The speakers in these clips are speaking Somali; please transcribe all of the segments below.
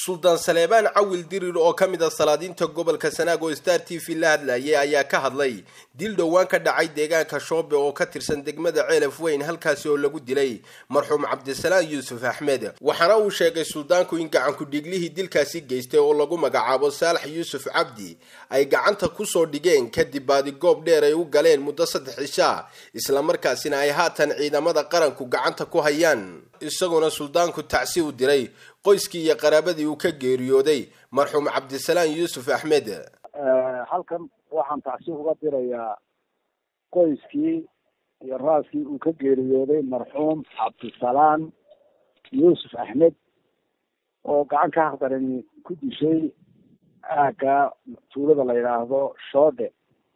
suldaan saleebaan cawil dirir oo ka mid a salaadiinta gobolka sanaag oo star t v la hadlayay ayaa ka hadlay dil dhowaan ka dhacay deegaanka shoobe oo ka tirsan degmada ceelaf weyn halkaasi oo lagu dilay marxuum cabdisalaan yuusuf axmed waxaana uu sheegay suldaanku in gacanku dhiiglihii dilkaasi geystay oo lagu magacaabo saalax yuusuf cabdi ay gacanta kusoo dhigeen kadib baadigoob dheer ay u galeen muddo saddex cishaa islamarkaasina ay haatan ciidamada qaranku gacanta ku hayaan isagoona suldaanku tacsi u diray qoyskii iyo qaraabadii uu ka geeriyooday marxuum cabdisalaan yuusuf axmed halkan waxaan tacsi uga dirayaa qoyskii iyo raaskii uu ka geeriyooday marxuum cabdisalaan yuusuf axmed oo gacan ka haqdarani ku dishay aagga tuulada la yidhaahdo shoodhe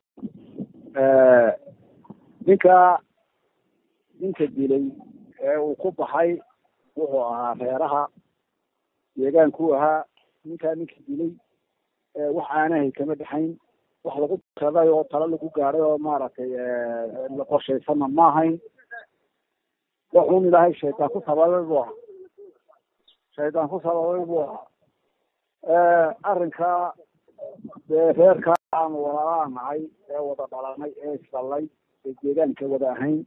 ninka ninka dilay ee uu ku baxay wuxuu ahaa reeraha deegaankuu ahaa ninkaa ninka dilay wax aanahay kama dhexayn wax lagu kaday oo talo lagu gaadhay oo maaragtay qorshaysanna ma ahayn waxuun ilaahay shaydaan ku sababay buu ahaa shaydaan ku sababay buu ahaa arrinka dee reerka aanu walaalaha nahay ee wada dhalanay ee isdhalay ee deegaanka wada ahayn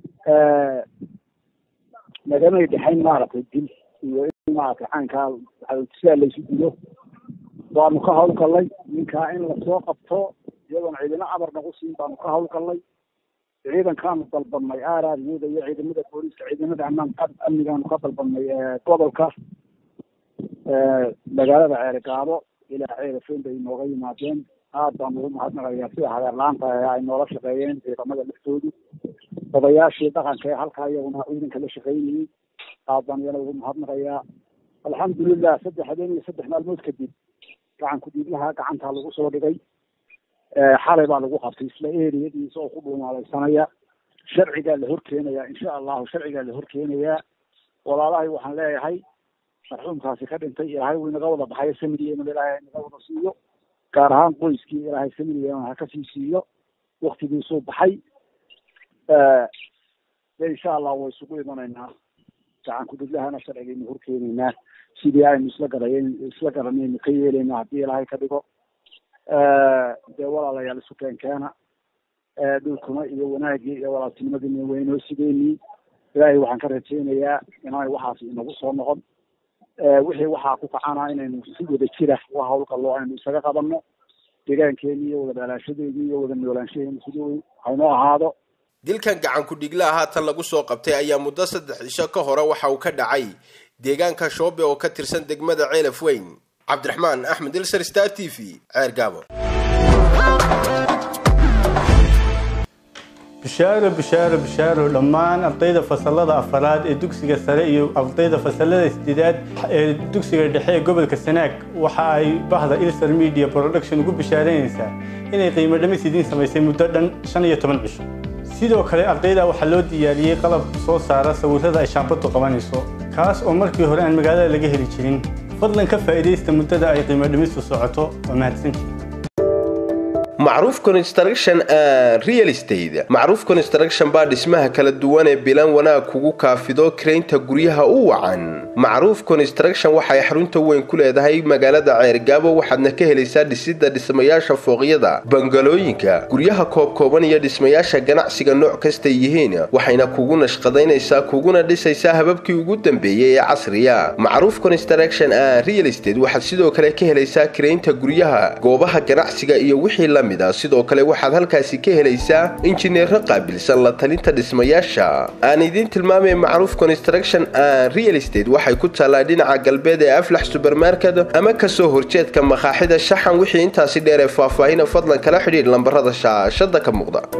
nagamay dhexayn maaragtay dil iyo in maaragtay caankaa sidaa laysu dilo baanu ka hawlgallay ninkaa in lasoo qabto iyadoona ciidamo amar nagu siin baanu ka hawlgallay ciidankaanu dalbanay aaraadiyada iyo ciidamada booliiska ciidamada amaan amnigaanu ka dalbanay gobolka magaalada ceerigaabo ilaa ceerafeyn bay inooga yimaadeen aad baan ugu mahadnaqayaa sida hadeerlaanta ee ay noola shaqeeyeen ciidamada laftoodu odayaashii dhaqanka ee halkaa iyaguna ciidanka la shaqeynayay aad baan iyana ugu mahadnaqayaa alxamdulilah saddex habeen iyo saddex maalmood kadib gacan ku-dhiiglaha gacantaa lagu soo dhigay xalay baa lagu qabtay isla eriyadiisa oo ku dhuumaalaysanaya sharcigaa la horkeenayaa insha allahu sharcigaa la horkeenayaa walaalahay waxaan leeyahay marxuumkaasi ka dhintay ilaahay wuu inaga wada baxayo samiriyeena ilaahay inaga wada siiyo gaar ahaan qoyskii ilaahay samiriyeena ha kasii siiyo waktigiisuu baxay de insha allah way isugu imanaynaa gacan ku-dhiglahana sharcigaynu horkeenaynaa sidii aynu isla garayen isla garanaynu ka yeelayna haddii ilaahay ka dhigo dee walaalayaal isu keenkeena dhulkuna iyo wanaagii iyo walaaltinimadina waynoo sideynii ilaahay waxaan ka rajaynayaa inaanay waxaas inagu soo noqon wixii waxaa ku kacana inaynu si wada jira wa hawlgallo aynu isaga qabanno deegaankeeni iyo wada dhalaashadeeni iyo wada noolaanshaheeni sidii haynoo ahaado dilkan gacan ku-dhiglaha haatan lagu soo qabtay ayaa muddo saddex cisho ka hore waxa uu ka dhacay deegaanka shoobe oo ka tirsan degmada ceelaf weyn cabdiraxmaan axmed ilser star t v ceer gaabo bishaaro bishaaro bishaaro dhammaan ardayda fasalada afaraad ee dugsiga sare iyo ardayda fasalada sideedaad ee dugsiga dhexe ee gobolka sanaag waxa ay bahda ilser media production ugu bishaaraynaysaa inay qiimo dhamis idiin samaysay muddo dhan shan iyo toban cisho sidoo kale ardayda waxaa loo diyaariyey qalab soo saara sawirrada ay shaambadu qabanayso kaas oo markii hore aan magaalada laga heli jirin fadlan ka faa'iidaysta muddada ay qiimo dhimistu socoto waa mahadsantii macruuf construction and real estate macruuf construction baa dhismaha kala duwan ee bilan wanaag kugu kaafido karaynta guryaha u wacan macruuf construction waxay xarunta weyn ku leedahay magaalada ceergaabo waxaadna ka helaysaa dhisidda dhismayaasha fooqyada bangalooyinka guryaha koobkooban iyo dhismayaasha ganacsiga nooc kastay yihiin waxayna kugu nashqadaynaysaa kuguna dhisaysaa hababkii ugu dambeeyey ee casriya macruuf construction and real estate waxaad sidoo kale ka helaysaa karaynta guryaha goobaha ganacsiga iyo wixii la sidoo kale waxaad halkaasi ka helaysaa injineero qaabilsan la talinta dhismayaasha aan idiin tilmaamay macruuf construction and real estate waxay ku taallaa dhinaca galbeed ee aflax subermarket ama kasoo horjeedka makaaxida shaxan wixii intaasi dheer ee faahfaahina fadlan kala xidhiidh lambarada shaashada ka muuqda